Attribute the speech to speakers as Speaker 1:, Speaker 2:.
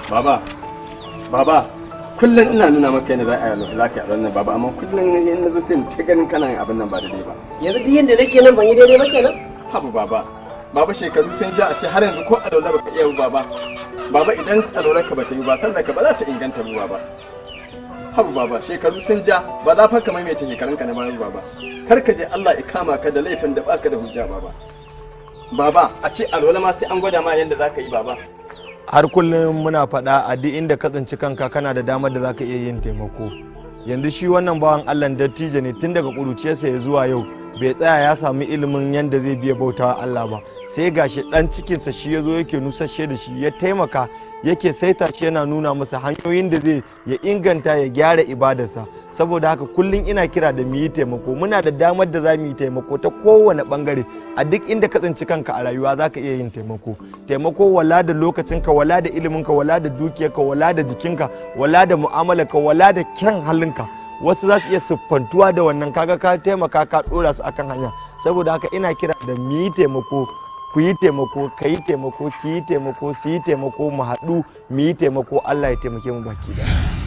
Speaker 1: baba baba kullum ina nuna maka yadda za a yi za ka yi nan baba amma kullum in na zo sai ta ganin kana yin abin nan ba daidai ba
Speaker 2: yanzu duk yanda nake nan ban yi daidai ba kenan
Speaker 1: habu baba baba shekaru sun ja a ce har yanzu ko alola baka iya baba baba idan alolar ka bata yi ba sallar ka ba za ta inganta ba baba habu baba shekaru sun ja ba za fa ka maimaita shekarun ka na bayan baba kar ka je Allah ya kama ka da laifin da baka da hujja baba baba a ce alola ma sai an gwada ma yadda za ka yi baba
Speaker 3: har kullum muna faɗa a duk inda ka tsinci kanka kana da damar da zaka iya yin taimako yanzu shi wannan bawan allah dattijo ne tun daga ƙuruciyarsa ya zuwa yau bai tsaya ya samu ilimin yadda zai biya bautawa allah ba sai gashi ɗan cikinsa shi ya zo yake nusashe da shi ya taimaka yake saita shi yana nuna masa hanyoyin da zai ya inganta ya gyara ibadarsa saboda haka kullum ina kira da mu yi taimako muna da damar da za mu yi taimako ta kowane bangare a duk inda ka tsinci kanka a rayuwa za ka iya yin taimako taimako wala da lokacinka wala da iliminka wala da dukiyarka wala da jikinka wala da mu'amalarka wala da kyan halinka wasu za su iya siffantuwa da wannan kaga ka taimaka ka dora su akan hanya saboda haka ina kira da mu yi taimako ku yi taimako ka yi taimako ki yi taimako su yi taimako mu haɗu mu yi taimako Allah ya taimake mu baki ɗaya.